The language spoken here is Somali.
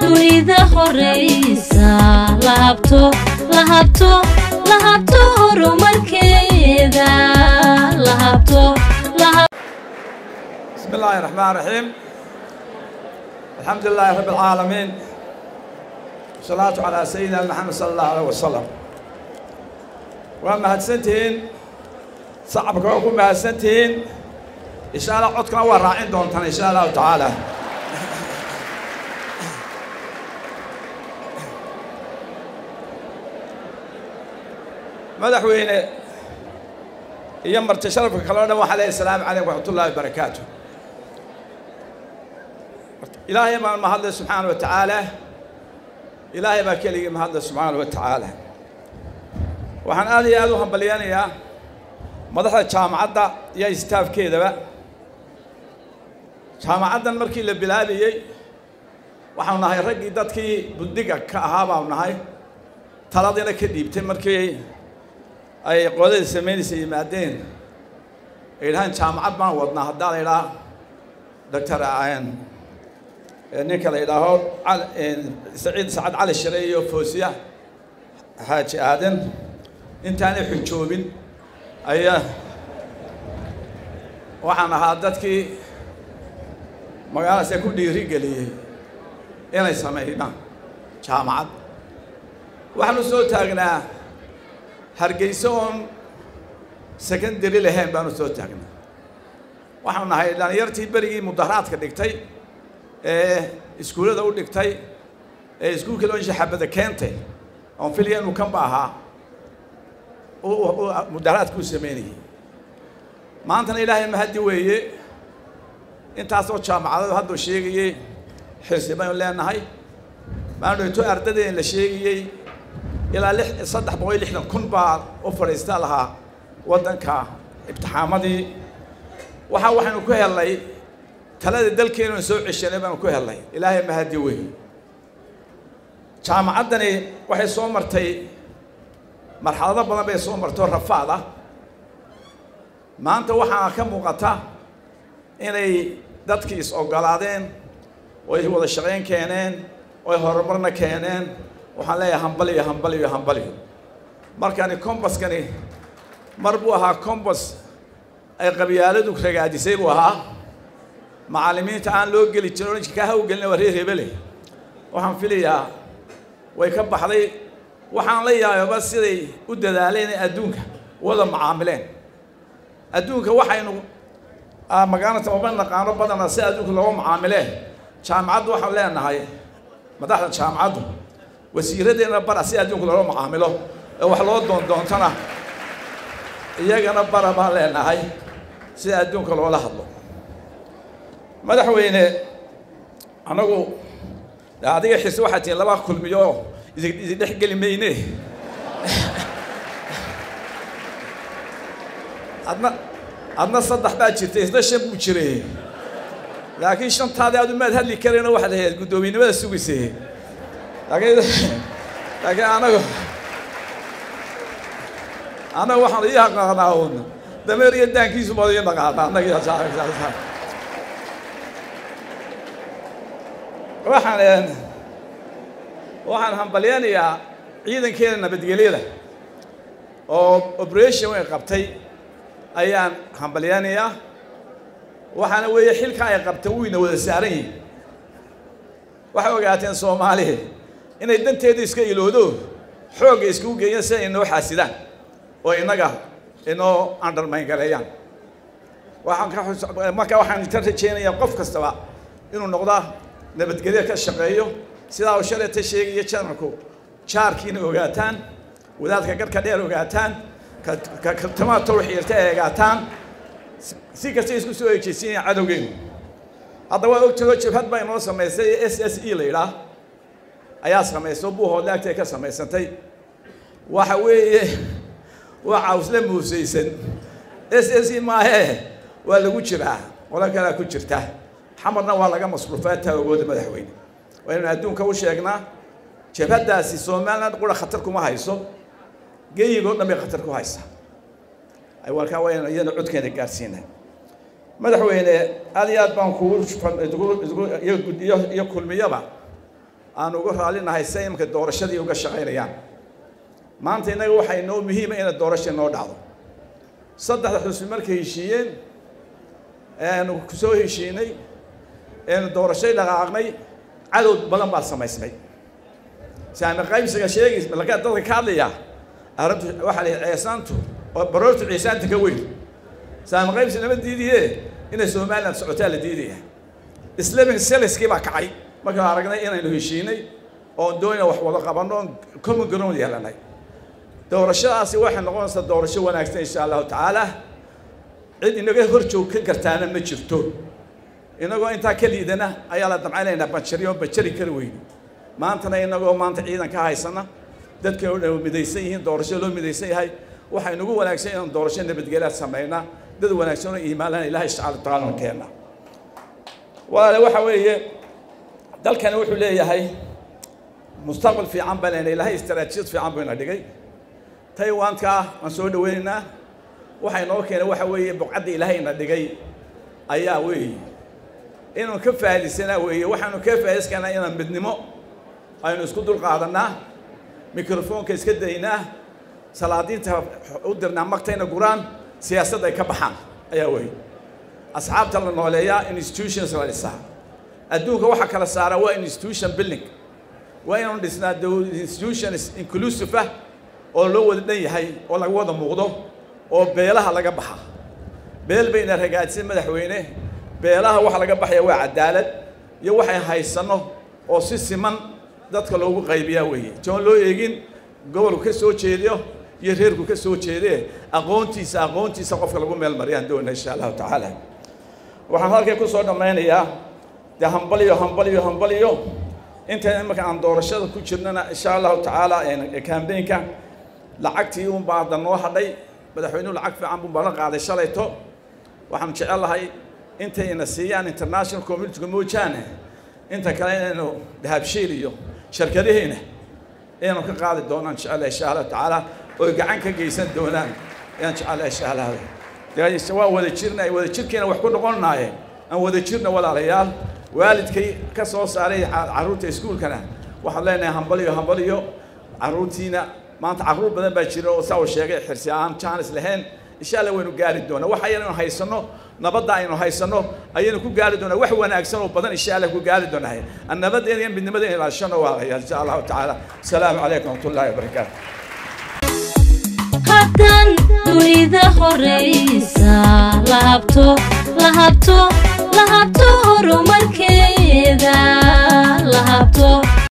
dunida horeysa la habto la habto la habto horumarkeeda la habto la habto بسم الله الرحمن الرحيم الحمد لله رب العالمين والصلاة على سيدنا محمد صلى الله عليه وسلم وما هدسنتين صعبك وكم هدسنتين إن شاء الله عدكنا وراعين دونتنا إن شاء الله تعالى madaxweyne iyo marti sharafka kaloo dhan waxaa leeyahay asalaamu calaykum waraxmatullaahi wabarakaatu ilaahay baan mahadlay subxaana wa tacaala ilaahay baa keligii mahadlay subxaana wa tacaala waxaan aad iyo aad u hambalyanayaa madaxda jaamacadda iyo istaafkeedaba jaamacaddan markii la bilaabayey waxaanu nahay raggii dadkii buddiga ka ahaa baanu nahay taladiina ka dhiibtay markii ay qoladii samaynaysa yimaadeen ay yidhahaan jaamacad baan wadnaa haddaa la yidhaha doctor ninka la yidhaaho saciid sacad cali shire iyo foosiya xaaji aadan intaanay xujoobin ayaa waxaan ahaa dadkii magaaladaas ku dhiiri geliyey inay sameynaan jaamacad waxaanu soo taagnaa hargeyso oon secondary lahayn baanu soo taagnaa waxaanu nahay dhalinyartii berigii mudaharaadka dhigtay ee iskuullada u dhigtay ee iskuulka loo shaxabada keentay oon filaya inuu kanba ahaa mudaharaadkuu sameynayay maantana ilaahay mahaddi weeye intaasoo jaamacadadu hadduu sheegayey xirsi baynu leenahay maanu dhito ardadeen la sheegayey ilaa lix saddex boqol iyo lixdan kun baa u fadhiista lahaa waddanka imtixaamadii waxa waxaynu ku helnay talada dalkeenuna soo ceshanay baanu ku helnay ilaahay mahadi wey jaamacaddani waxay soo martay marxalado badan bay soo martoo rafaad ah maanta waxaa ka muuqata inay dadkii is ogolaadeen oo ay wada shaqayn keeneen oo ay horumarna keeneen waxaan leeyahay hambaliyo hambaliyo hambaliyo markani combaskani mar buu ahaa combas ay qabyaaladu ragaadisay buu ahaa macallimiinta aan loo geli jirin oranjka kaa hawgelina waa reer hebele waxaan filayaa way ka baxday waxaan la yaababa siday u dadaaleen ee adduunka wada macaamileen adduunka waxaynu magaalata maba naqaano badana si adduunka looga macaamileen jaamacaddu waxaan leenahay madaxda jaamacaddu wasiiradeenna bara si adduunka loola macaamilo ee wax loo doondoontana iyagana bara baan leenahay sida adduunka loola hadlo madaxweyne anagu adiga xise waxaa tihiin laba kulmiyo idin dhex geli mayne adna adna saddex baa jirtay isna shan buu jiray laakiin shantaadii aad umaad hadli karayno waxaad ahayd guddoomiynimada sugaysay laakiin laakiin anagu anagu waxaan ii aqaanaa un dameer iyo daankiisu baad ii naqaanaa annaga waxaan waxaan hambalyanayaa ciidankeeda nabadgelyada oo operation way qabtay ayaan hambalyanayaa waxaana weeye xilka ay qabteen wuyna wada saaran yihin waxay ogaateen soomaaliya inay danteeda iska iloodo xoogga iskugu geeyaan si ay inoo xaasidaan oo innaga inoo undermine gareeyaan waxaan ka marka waxaan ka rajaynayaa qof kastaba inuu noqda nabadgelyo ka shaqeeyo sidaa uu shalayta sheegaya janarku jaarkiina ogaataan wadaadka garhka dheer ogaataan katamaha tawxiirta ay ogaataan si kasta isku soo ejeysiinaya cadowgeenu hadda waa ogtago jabhad baa inoo samaysay s s e la yidhaah ayaa samaysay buuhoodle agtay ka samaysantay waxa weeye waa cawsle muusaysan s s e maahee waa lagu jiraa qolo kalea ku jirta xamarna waa laga masruufaa taagooda madaxweyne waa inaynu adduunka u sheegnaa jabhaddaasi somaliland qura khatar kuma hayso geyigoo dhan bay khatar ku haysaa warkaa waynu iyana codkeena gaarsiinay madaxweyne aad iyo aad baan kugu iyo kulmiyaba aan uga raallinahay si imika doorashadii uga shaqaynayaan maanta innaga waxaa inoo muhiima ina doorasha inoo dhacdo saddexda xusbi markay heshiiyeen eanu kusoo heshiinay eenu doorashay dhaqaaqnay cadow badan baa samaysmay saami qaybsiga sheegaysa laga dadka ka hadlaya arrintu waxaa la ceesaantu oo baroortu ceesaanta ka weyn saami qaybsi lama diidiye inay somaliland socotaa la diidaya islamic seliskii baa kacay markaan aragnay inaynu heshiinay oon doonina wax wada qabanno oon common ground yeelanay doorashadaasi waxay noqonaysaa doorasho wanaagsan insha allahu tacaala cid inaga hor joog ka gartaana ma jirto inagoo intaa ka liidana ayaa la damcaynaynaa banjariyo banjari kari weyne maantana inagoo maanta ciidan ka haysana dadka oo dhan midaysan yihiin doorasho loo midaysan yahay waxay nagu wanaagsan inaan doorasho nabadgelyaad samayna dad wanaagsan oo iimaanana ilahay subxaana watacaala keena walaale waxa weeye dalkani wuxuu leeyahay mustaqbal fiican baa lena ilahay istaraatiijiyad fiican buu ina dhigay taiwanka waan soo dhaweynaynaa waxay noo keenay waxa weeye buqcadda ilaahay ina dhigay ayaa weeye inuu ka faa'iidaysanaa weeye waxaanu ka faa'idayskanaa inaan midnimo aynu isku dul qaadanaa mikrofoonka iska daynaa salaadiinta u dirnaa magtayna guraan siyaasadda ay ka baxaan ayaa weeye asxaabta la nooleeyaa institutions la dhisaa adduunka waxa kala saara waa institution building waa inaanu dhisnaa institutions inclusive ah oo loo wada dhan yahay oo laga wada muuqdo oo beelaha laga baxa beel bayna ragaadsan madaxweyne beelaha waxa laga baxaya waa cadaalad iyo waxay haysanno oo si siman dadka loogu qaybiyaa weeye joon loo eegin gobolku ka soo jeediyo iyo reerku ka soo jeedee aqoontiisa aqoontiisa qofka lagu meel mariyaan doona insha allahu tacaala waxaan halkay ku soo dhammaynayaa dee hambaliyo hambaliyo hambaliyo inta imanka aan doorashada ku jirnana insha allahu tacaala kambeynka lacagtii un baa hadda noo hadhay madaxweynuhu lacag fiican buu balan qaaday shalayto waxaan jecel lahay intayna siiyaan international communityga moojaane inta kale inaynu dahabshiil iyo shirkadaheena inaynu ka qaadi doonaan jecelahay insha allahu tacaala oy gacan ka geysan doonaan ayaan jecelahay insha allah waa wada jirna wada jirkeena wax ku noqonnaayeen aan wada jirna walaalayaal waalidkay ka soo saaray carruurta iskuulkana waxaan leenahay hambaliyo hambaliyo carruurtiina maanta carruur badan baa jira oo saa uu sheegay xirsi aan jaanis lahayn insha allah waynu gaari doonaa wax ayaynu haysanno nabadda aynu haysanno ayaynu ku gaari doonaa wax wanaagsan oo badan insha allah ku gaari doonaa nabaddeena iyo midnimadeena ilaashano waalayaal insha allahu tacaala asalaamu calaykum waraxmatullahi wabarakaatu haddaan dunida horaysa la habto la habto la habto horumarkeeda la habto